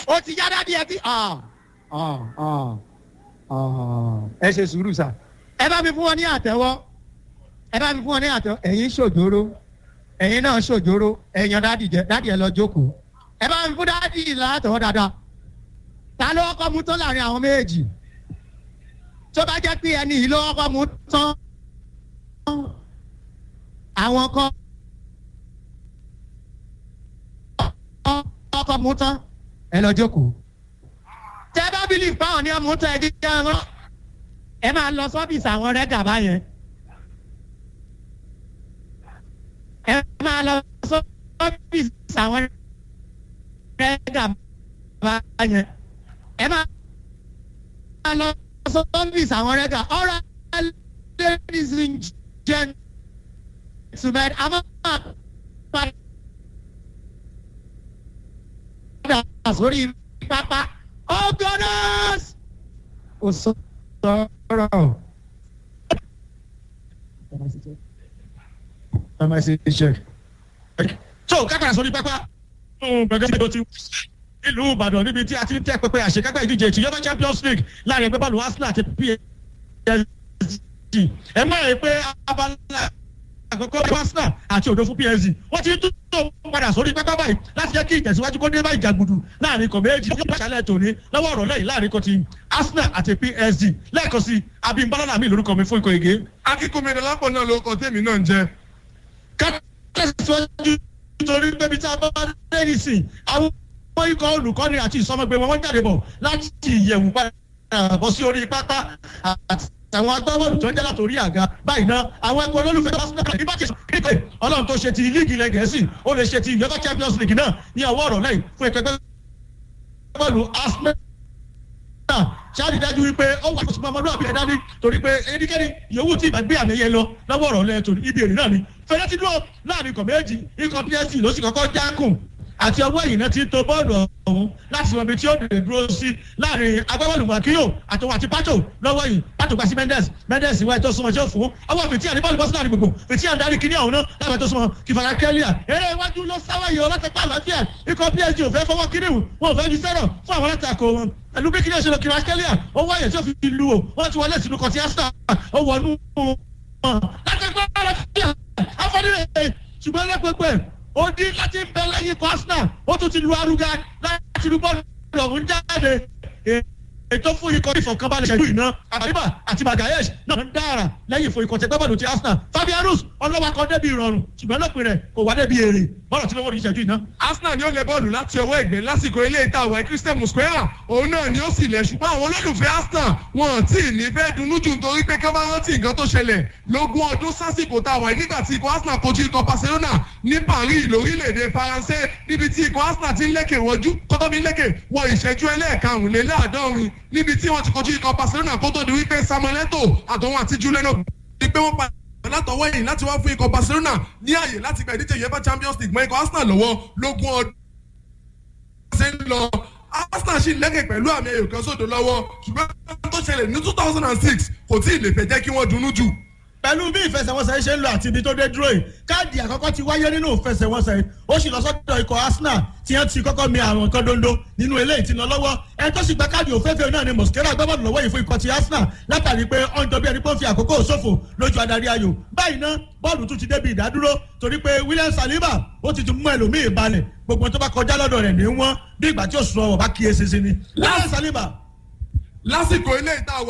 ó ti yá dádì ẹ ti ah, ah, ah, ah. ẹ ṣe sùúrù sà ẹ bá mi fún wọn ní àtẹwọ́ ẹ bá mi fún wọn ní àtẹwọ́ ẹ̀yin ṣòjóró ẹ̀yin náà ṣòjóró ẹ̀yin dádì jẹ dádì ẹ lọ jókòó ẹ bá mi fún dádì látọwọ́ dáadáa ta ló kọ́ mu tán láàrin àwọn méjèèjì tó bá jẹ́ pé ẹni yìí ló kọ́ mu tán àwọn kan ọkọ̀ mu tán ẹ lọ jókòó tẹ bá bílí fáwọn ní ọmọ tẹ ẹ dídá rán ẹ máa lọ sọ́fíìsì àwọn rẹ́gà báyẹn ẹ máa lọ sọ́fíìsì àwọn rẹ́gà báyẹn ẹ máa lọ sọ́fíìsì àwọn rẹ́gà ọ̀rọ̀ ladies and gentlemen àmọ́ padà sórí pápá ọgọ́nọ́s kò sọ̀rọ̀. ẹ máa ṣe iṣẹ́. tó kákàrà sórí pápá gbẹgẹ bí o ti ìlú ìbàdàn níbi tí a ti ń tẹ pẹpẹ àṣekágbá ìdíje ti yọba champions league láàrin ẹgbẹ́ bọ́ọ̀lù arsenal àti psg ẹ má rè pé abala àkọ́kọ́ arsenal àti òdo fún psg wọ́n ti tún tó padà sórí pápá báyìí láti jẹ́ kí ìtẹ̀síwájú kó dé bá ìjàgùdù láàrin kan méjì ó yóò ṣàlẹ̀ tòní lọ́wọ́ ọ̀rọ̀ lẹ́yìn láàrin kan ti arsenal àti psg lẹ́ẹ̀kan sí abimbalala mi lórúkọ mi fún ikọ̀ ègé. akíkúnmi dọlápọ̀ náà ló kọ tèmi náà ń jẹ. kátẹ́síwájú nítorí pé tí a bá dé nísìn àwọn ikọ̀ olùkọ́ni àti ìsọmọgbé wọn wọ́n jáde bọ̀ láti ìyẹ̀wù padà bọ́ sí orí pápá àti àwọn agbábọ́ọ̀lù tó ń jẹ́ látòrí àga báyìí náà àwọn ẹgbẹ́ olólùfẹ́ tó bá sún náà nígbà tí kíkọ́ ọlọ́run tó ṣe ti líìgì ilẹ̀ gẹ̀ẹ́sì ó lè ṣe ti ìyọ́tọ̀ champions league náà ní ọwọ́ ọ̀rọ̀ lẹ́yìn fún ẹgbẹ́ bọ́ọ̀lù arsenal ṣáàdì dájú wípé ó wà lọ́sùn ọmọdé àbí ẹ̀dá ní torí pé ẹnikẹ́ni yòówù tí ìgbà gbé àmì ẹ̀yẹ lọ lọ́wọ́ ọ̀rọ̀ lẹ́yìn torí ibi èrè náà ni fẹ́rẹ́ ti dúró láàrin ikọ̀ méjì ikọ̀ psc ló sì kọ́kọ́ jákùn àti ọwọ́ ẹ̀yìn náà ti ń to bọ́ọ̀lù ọ̀hún láti mọ ibi tí ó lè dúró sí láàrin agbábọ́ọ̀lù wàkíyò àtọwọ́ àti pátó lọ́wọ́ yìí pátó gba sí mendes mendes ìwà ètò súnmọ́ jẹ́ fún ọwọ́ fìtí àní bọ́ọ̀lù bọ́sùn láàrin gbogbo fìtí àní darí kíní ọ̀hún náà láwọn ètò súnmọ́ kìfàrà kẹ́líà eré iwájú ló sáwọ́ yìí ọlọ́tẹ̀ pa àlàáfíà ikọ̀ psg ò fẹ́ fọwọ́ kíní wọn ò fẹ́ fi sẹ́rọ̀ fún àwọn alátakò wọn ẹlú bí kíní ọ̀ṣẹ́lẹ̀ kìfàrà kẹ́líà ó wáyé tí ó fi lu o wọ́n ti wọlé sínú kọ̀tí ẹ́sítà ó wọnú wọn láti gbọ́ àlàáfíà afọ́nirẹ̀ ṣùgbọ́n lẹ́pẹ́pẹ́ ó dín láti bẹ lẹ́yìn kọ́sínà ó tún ti lu arúgá láti lu bọ́ọ̀lù ọ̀hún jáde ètò fún ikọ̀ ìfọ̀kànbalẹ̀ ṣẹ̀dú iná àbíbà àti magayesh náà ń dára lẹ́yìn fún ikọ̀ tẹgbẹ́bọ̀lù ti arsenal fabianus ọlọ́wà kan débi ìrọ̀rùn ṣùgbọ́n lópin rẹ̀ kò wá débi èrè bọ́ọ̀lù tí wọ́n wọ́n ṣẹ̀dú iná. arsenal ni ó lẹ bọ́ọ̀lù láti ọwọ́ ẹ̀gbẹ́ lásìkò ilé ìta àwọn christian musquera òun náà ni ó sì lẹ̀ ṣùgbọ́n àwọn olólùfẹ́ arsenal wọn ò tí ì ní fẹ́ dunnú jù nítorí pé ká bá rántí nǹkan tó ṣẹlẹ̀ lógún ọdún sásìkò tá a wà nígbà tí ikọ̀ arsenal kojú ikọ̀ barcelona ní paris lórílẹ̀‐èdè faransé níbi tí ikọ̀ arsenal ti ń lékè wọjú kọ́tọ́ mi lékè wọ ìṣẹ́jú ẹlẹ́ẹ̀karùnléláàádọ́rin níbi tí wọ́n ti kojú ikọ̀ barcelona kó tó di wípé samuel eto àtọ̀wọ́n àti juliano ni pé wọ́n pa látọwọ́ yìí láti wá fún ikọ̀ barcelona ní àyè láti gba ìdíje uefa champions league mọ́ ikọ̀ arsenal lọ́wọ́ lógún ọdún ṣe ń lọ arsenal ṣì lẹ́kẹ̀ pẹ̀lú àmì ẹ̀yọ̀ kan sódò lọ́wọ́ ṣùgbọ́n tó ṣẹlẹ̀ ní two thousand and six kò tí ì lè fẹ́ jẹ́ kí wọ́n dunnú jù pẹ̀lú bí ìfẹsẹ̀wọnsẹ̀ ṣe ń lọ àti ibi tó dé dúró yìí káàdì àkọ́kọ́ ti wáyé nínú ìfẹsẹ̀wọnsẹ̀ ó sì lọ sọ́dọ̀ ikọ̀ arsenal tí wọ́n ti kọ́kọ́ mi àwọn nǹkan dondo nínú eléyìí ti lọ lọ́wọ́ ẹni tó sì gba káàdì òféèfé náà ni mosquera gbọ́bọ̀dù lọ́wọ́ yìí fún ikọ̀ ti arsenal látàrí pé ó ń jọ bí ẹni pé ó fi àkókò ṣòfò lójú adarí ayò báyìí ná bọ́ọ̀lù tún ti débi ìdádúró torí pé william saliba ó ti tún mú ẹlòmíì balẹ̀ gbogbo tó bá kọjá lọ́dọ̀ rẹ̀ ní wọ́n bí ìgbà tí ó sùn ọ̀wọ̀ bá kíyèsí sí ni william saliba lásìkò ilé ìta